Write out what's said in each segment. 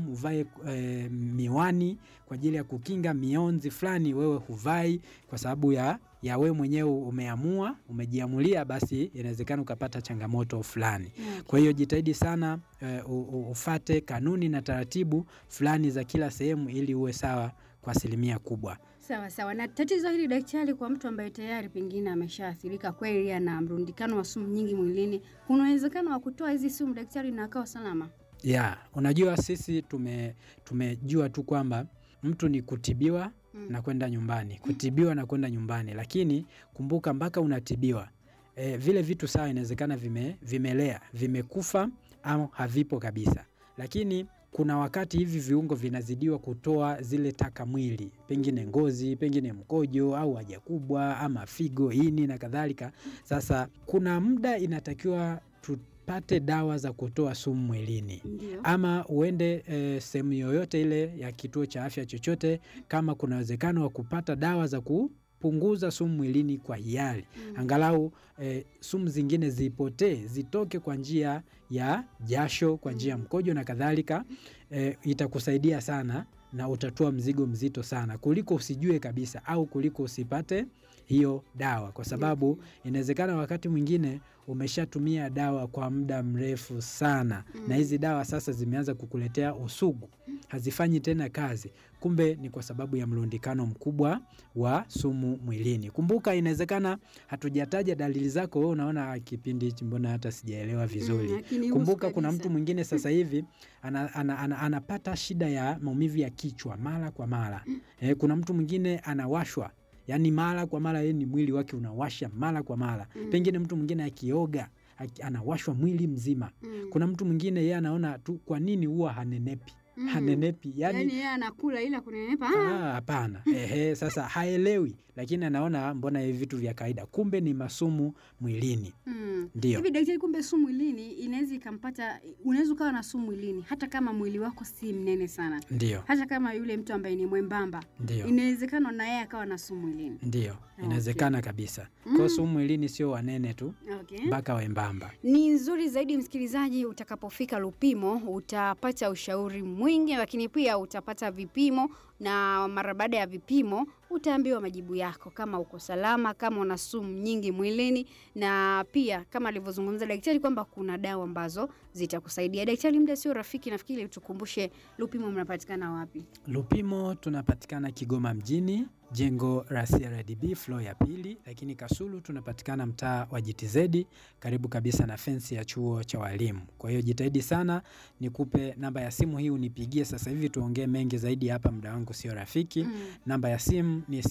sehemu uvae e, miwani kwa ajili ya kukinga mionzi fulani, wewe huvai kwa sababu ya ya wewe mwenyewe umeamua, umejiamulia, basi inawezekana ukapata changamoto fulani. Okay. Kwa hiyo jitahidi sana e, u- u- ufate kanuni na taratibu fulani za kila sehemu ili uwe sawa kwa asilimia kubwa. Sawa sawa. Na tatizo hili daktari, kwa mtu ambaye tayari pengine ameshaathirika kweli, ana mrundikano wa sumu nyingi mwilini, kuna uwezekano wa kutoa hizi sumu daktari na akawa salama? ya unajua sisi tume tumejua tu kwamba mtu ni kutibiwa Mm. na kwenda nyumbani, kutibiwa na kwenda nyumbani, lakini kumbuka mpaka unatibiwa e, vile vitu sawa, inawezekana vime, vimelea vimekufa au havipo kabisa, lakini kuna wakati hivi viungo vinazidiwa kutoa zile taka mwili, pengine ngozi, pengine mkojo au haja kubwa ama figo, ini na kadhalika. Sasa kuna muda inatakiwa tupate dawa za kutoa sumu mwilini Ndio. ama uende e, sehemu yoyote ile ya kituo cha afya chochote, kama kuna uwezekano wa kupata dawa za kupunguza sumu mwilini kwa hiari, Mm. angalau e, sumu zingine zipotee, zitoke kwa njia ya jasho, kwa njia ya mkojo na kadhalika. E, itakusaidia sana na utatua mzigo mzito sana kuliko usijue kabisa au kuliko usipate hiyo dawa, kwa sababu inawezekana wakati mwingine umeshatumia dawa kwa muda mrefu sana Mm. na hizi dawa sasa zimeanza kukuletea usugu, hazifanyi tena kazi. Kumbe ni kwa sababu ya mlundikano mkubwa wa sumu mwilini. Kumbuka, inawezekana hatujataja dalili zako, wewe unaona "Ah, kipindi hichi mbona hata sijaelewa vizuri. Mm, lakini Kumbuka husu kuna kabisa. mtu mwingine sasa hivi ana, ana, ana, anapata shida ya maumivu ya kichwa mara kwa mara. Eh, kuna mtu mwingine anawashwa yaani mara kwa mara, yeye ni mwili wake unawasha mara kwa mara. Mm. Pengine mtu mwingine akioga aki- anawashwa mwili mzima. Mm. Kuna mtu mwingine yeye anaona tu, kwa nini huwa hanenepi? Mm. Hanenepi Yaani yani yeye anakula ila kunenepa. Ah, hapana. Ehe, sasa haelewi, lakini anaona mbona hivi vitu vya kawaida, kumbe ni masumu mwilini. Mm. Ndio. Hivi daktari, kumbe sumu mwilini inaweza ikampata, unaweza ukawa na sumu mwilini hata kama mwili wako si mnene sana, Ndio, hata kama yule mtu ambaye ni mwembamba, ndio, inawezekana na yeye akawa na sumu mwilini. ndio, inawezekana kabisa. Kwa hiyo sumu mwilini sio wanene tu, Okay. mpaka wembamba. Ni nzuri zaidi msikilizaji, utakapofika Lupimo utapata ushauri mwingi, lakini pia utapata vipimo, na mara baada ya vipimo utaambiwa majibu yako, kama uko salama, kama una sumu nyingi mwilini, na pia kama alivyozungumza daktari kwamba kuna dawa ambazo zitakusaidia. Daktari, muda sio rafiki, nafikiri tukumbushe Lupimo mnapatikana wapi? Lupimo tunapatikana Kigoma mjini, jengo la CRDB floor ya pili, lakini Kasulu tunapatikana mtaa wa GTZ karibu kabisa na fensi ya chuo cha walimu. Kwa hiyo jitahidi sana, nikupe namba ya simu hii unipigie sasa hivi tuongee mengi zaidi hapa, muda wangu sio rafiki. Mm. Namba ya simu ni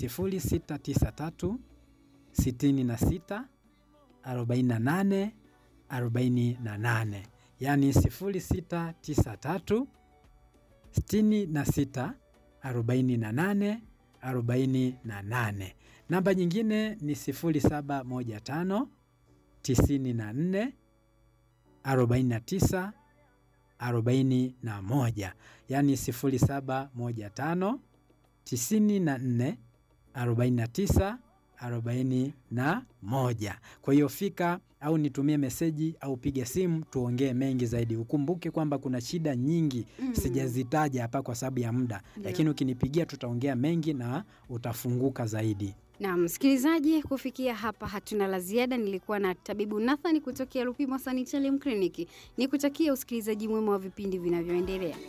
0693 66 48 48, yaani 0693 66 48 48. Namba nyingine ni 0715 94 49 41, yaani 0715 94 49 41. Kwa hiyo fika au nitumie meseji au piga simu tuongee mengi zaidi. Ukumbuke kwamba kuna shida nyingi Mm. sijazitaja hapa kwa sababu ya muda, Ndio. lakini ukinipigia tutaongea mengi na utafunguka zaidi. Na msikilizaji, kufikia hapa hatuna la ziada. Nilikuwa na tabibu Nathan kutokea Lupimo Sanitarium Clinic. Nikutakia usikilizaji mwema wa vipindi vinavyoendelea.